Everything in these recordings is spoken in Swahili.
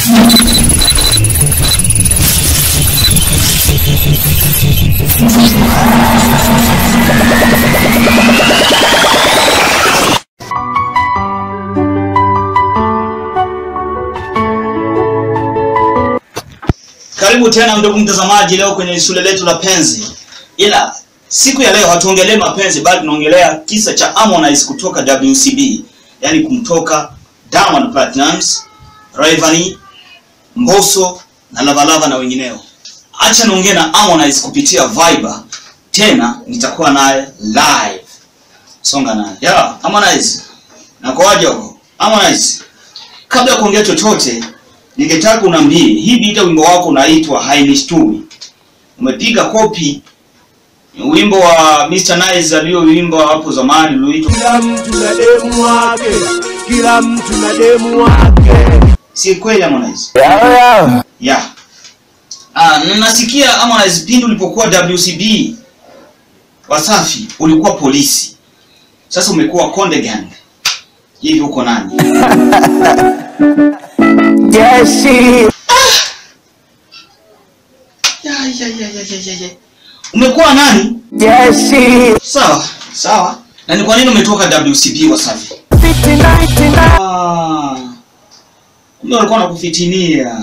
Karibu tena ndugu mtazamaji, leo kwenye shule letu la penzi. Ila siku ya leo hatuongelee mapenzi, bali tunaongelea kisa cha Harmonize kutoka WCB, yaani kumtoka Diamond Platnumz, Rayvanny, Mbosso na Lavalava na wengineo. Acha niongee na Harmonize kupitia Viber, tena nitakuwa naye live. Songa naye. Ya, Harmonize. Nakoaje huko? Harmonize. Kabla ya kuongea chochote, ningetaka unaambie hii bita wimbo wako unaitwa Hainishtui. Umepiga kopi wimbo wa Mr Nice aliyoimba hapo zamani ulioitwa Kila mtu na demu wake, kila mtu na demu wake. si kweli Harmonize? Yeah. Ah, na nasikia Harmonize pindi ulipokuwa WCB Wasafi ulikuwa polisi. Sasa umekuwa Konde Gang. Hivi uko nani? Jeshi Ya, ya, ya, ya, ya, ya, ya. Umekuwa nani? jeshi Sawa, sawa. Na ni kwa nini umetoka WCB Wasafi? Fiti nighty night. Ah, kumbe walikuwa nakufitinia.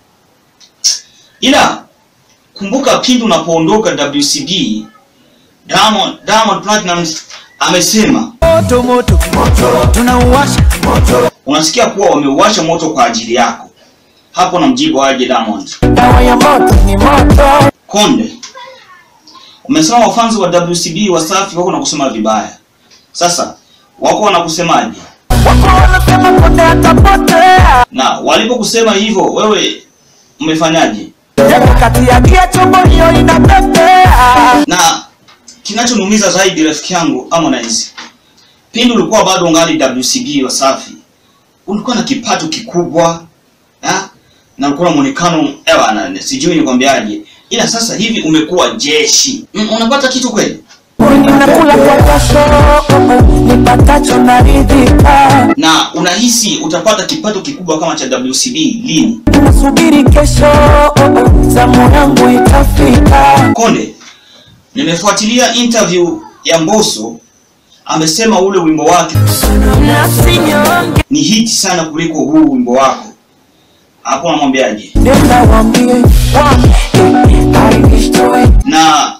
Ila kumbuka pindi unapoondoka WCB, Diamond, Diamond Platnumz amesema moto moto moto tunauwasha moto unasikia kuwa wameuwasha moto kwa ajili yako. Hapo namjibu aje Diamond. dawa ya moto ni moto Konde, umesema wafanzi wa WCB Wasafi wako na kusema vibaya. Sasa wako wanakusemaje? wako wanasema konde atapotea Na walipokusema hivyo, wewe umefanyaje? yako kati ya gia chombo hiyo inapepea na kinachoniumiza zaidi rafiki yangu Harmonize, pindi ulikuwa bado ungali WCB Wasafi, ulikuwa na kipato kikubwa ya? na ulikuwa na muonekano ewa, na sijui nikwambiaje, ila sasa hivi umekuwa jeshi. Mm, unapata kitu kweli? ninakula kwa jasho nipatacho naridhika Na unahisi utapata kipato kikubwa kama cha WCB lini? nasubiri kesho zamu yangu itafika Konde, nimefuatilia interview ya Mbosso, amesema ule wimbo wake nasinyonge ni hiti sana kuliko huu wimbo wako. Hapo namwambiaje? nenda wambie wambie ainishtoi na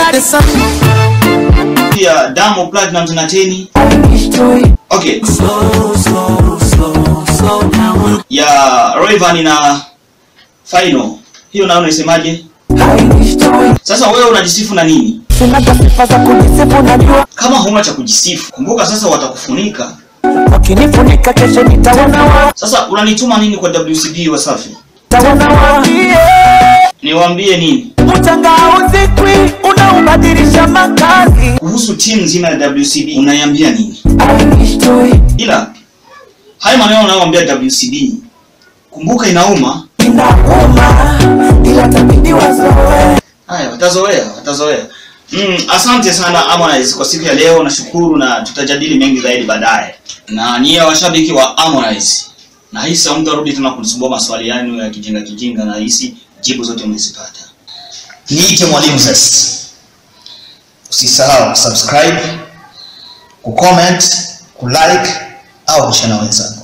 pia Diamond Platnumz na Teni. ainishtoi Okay, ya Rayvanny na Final. Hiyo nayo unaisemaje? ainishtoi Sasa wewe unajisifu na nini? sinaga sifa za kujisifu najua Kama huna cha kujisifu, kumbuka sasa watakufunika. wakinifunika kesho nitaona wa Sasa unanituma nini kwa WCB Wasafi? taona wa Niwaambie nini mchanga hauzikwi unaubadilisha makazi kuhusu timu nzima ya WCB? Unaiambia nini? ainishtoi Ila haya maneno unayoambia WCB, kumbuka inauma. inauma ila tabidi wazoe Haya, watazoea, watazoea. Mm, asante sana Harmonize kwa siku ya leo, nashukuru na tutajadili mengi zaidi baadaye. Na nyie washabiki wa Harmonize, nahisi hamtarudi tena kunisumbua maswali yenu ya kijinga kijinga, na hisi jibu zote mmezipata. Niite mwalimu sasa. Usisahau kusubscribe, kucomment, kulike au kushare na wenzako.